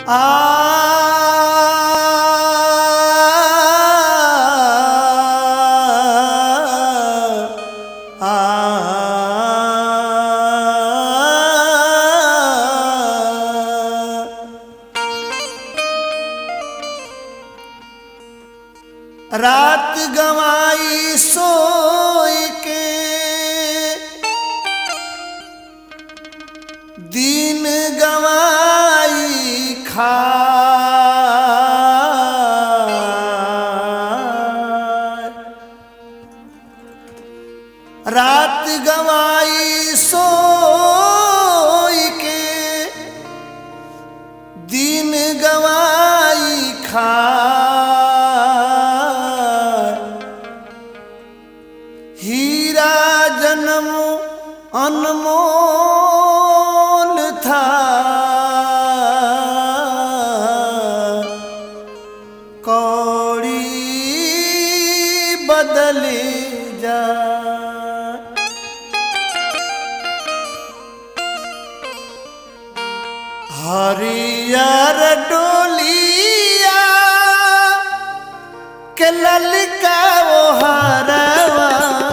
रात गवाई सोई के दिन गवाई खा रात गवाई सोई के दिन गवाई खा हीरा जन्म अनमोल था कौड़ी बदल जा हरियर डोलिया के ललका वो हरवा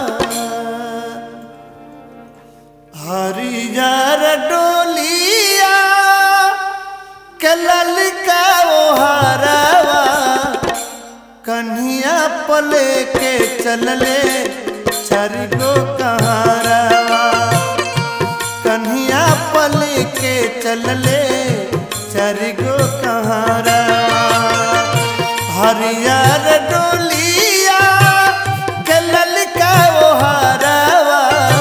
हरियर डोलिया के ललका वो हरवा कन्हिया पले के चलले चरगो कहारवा कन्हिया पले के चलले चरगो कहारवा हरियर डोलिया के ललका वो हरवा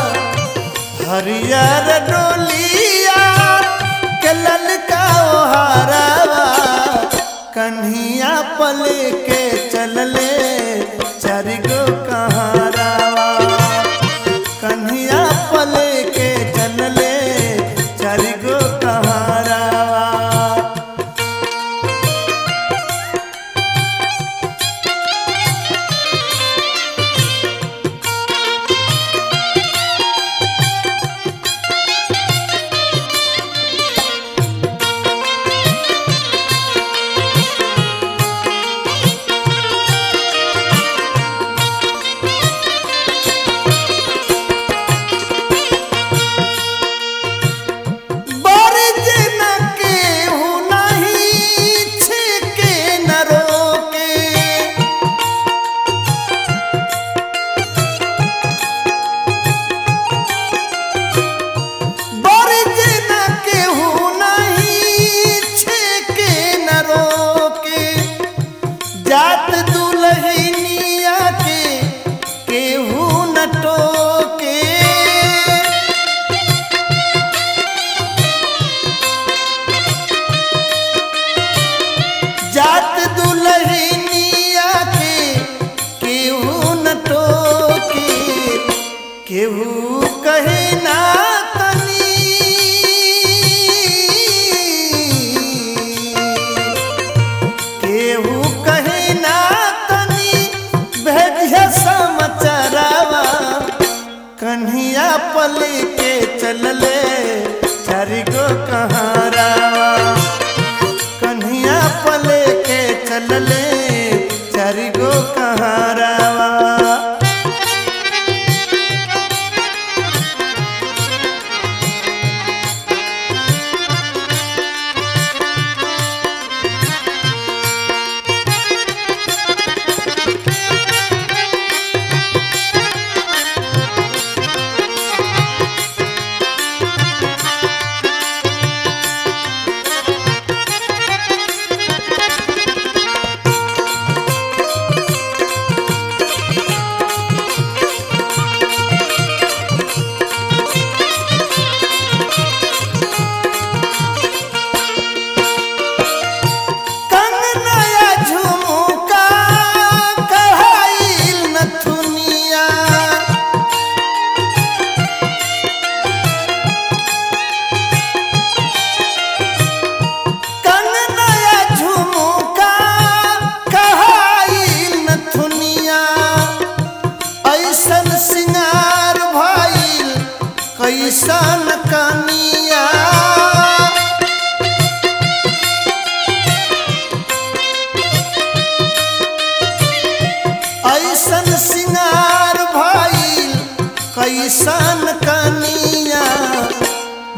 हरियर डोलिया के ललका वो हरवा कन्हिया पले के चलले चरगो कहारवा कन्हिया पले के चलले चरगो कहारवा बरज न केहू नहीं छिके न रोके बरज न केहू नहीं छिके न रोके जात दुल्हनिया के केहू न टोके जात दुल्हनिया के केहू न टोके केहू कहे ना तनी केहू कहे ना तनी भेजिया समाचारवा कन्हिया पले के चलले चारिगो कहारावा कन्हिया पले के चलले चारिगो कहारावा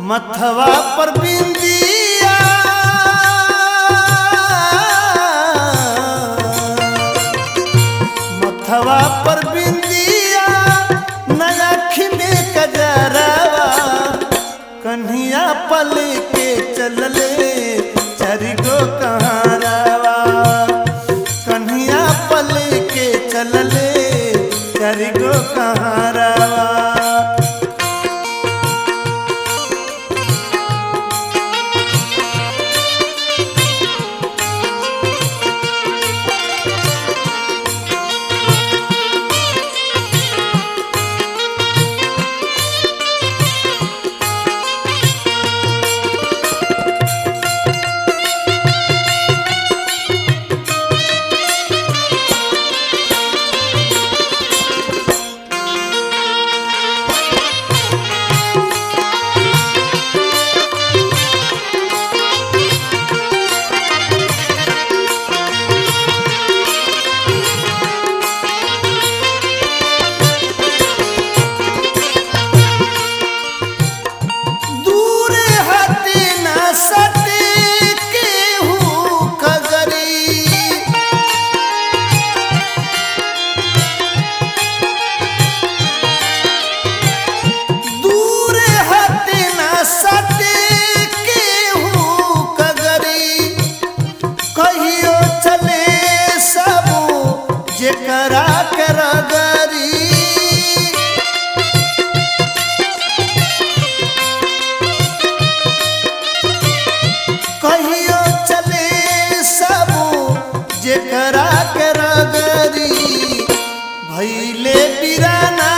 मथवा पर बिंदिया मथवा पर बिंदिया नयाखी में कजरावा कन्हिया पल के चलले चरिगो कहारावा कन्हिया पल के चलले चरिगो कहारावा दूर हटे न सटे केहू कगरी दूर हटे न सटे केहू कगरी कहियो चले सब जेकरा के रगरी कहियो चले सब जेकरा के रगरी भैले बिराना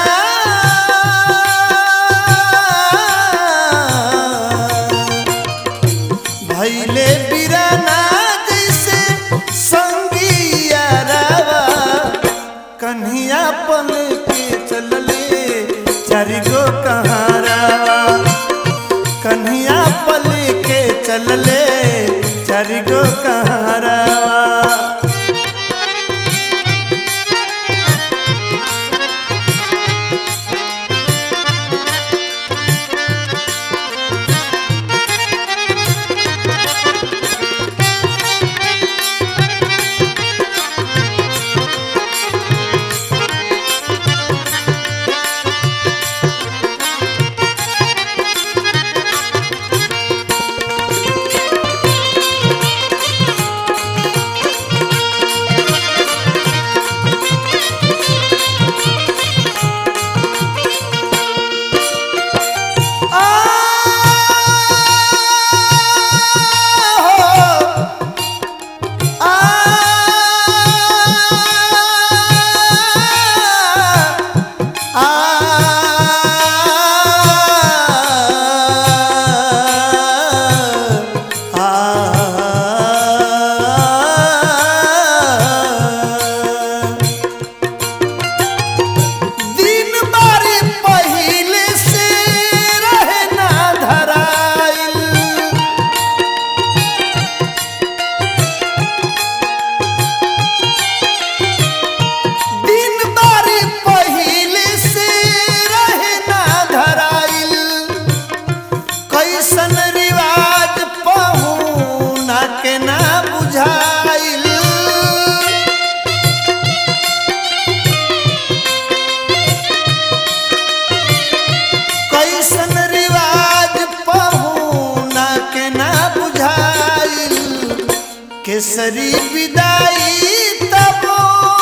भैले बिराना जैसे संगिया रावा कन्हिया पल के चलले चारिगो कहारावा कन्हिया पल के चलले चारिगो कहारावा दिन बारी पहिले से रहे ना धराइल दिन बारी पहिले से रहे ना धराइल कैसन रिवाज पहुना के ना बुझाइल कैसन रिवाज पहुना के ना बुझाइल केसरी विदाई तबो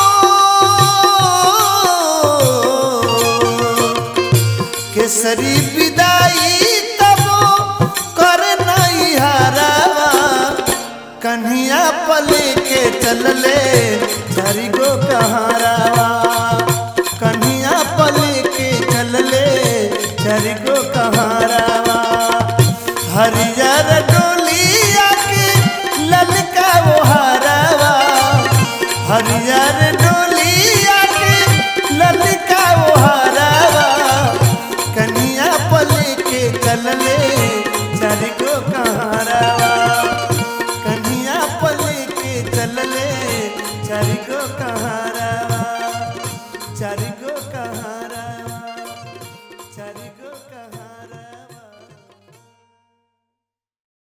केसरी विदाई तबो कर नहीं हरावा कन्हिया पल के चलले चारी गो कहारावा कन्हिया पल के चलले चारी गो कहारावा हरियर डोलिया के ललका वो हरावा हरियर डोली